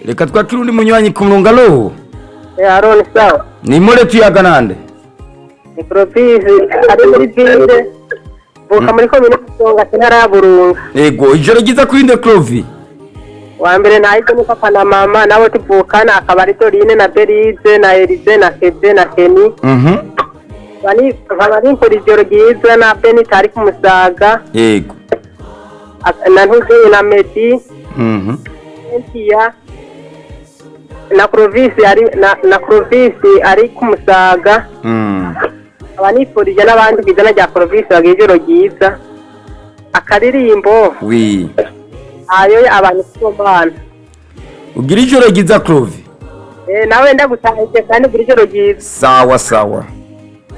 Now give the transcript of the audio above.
reka twakire undi munywanyi ku murongo alo Eh, Aroni sawa. ni more tuyaga nande Ni Province ari muri Ville. Vuka muri komine Musonga intara ya Burunga. ego ijoro ryiza kuri nde clovi Wa mbere nahise ni papa na mama nabo tuvukana akaba ari Dorine na Berize na Elize na Keve na Keni. Mhm. Bani nkaba nimpura ijoro ryiza na Benita ari ku Musaga. ego ak- Na Ntuzinyi na Medi. Mhm. Cynthia. Na Province ari na, na Province ari ku Musaga. Mm. Aba nifurije n'abandi ku izina rya Province bagira ijoro ryiza. Akaririmbo wi ayo abantu kumbana. ugira ijoro ryiza clovi Eh nawe ndagutahije kandi ugira ijoro ryiza. sawa sawa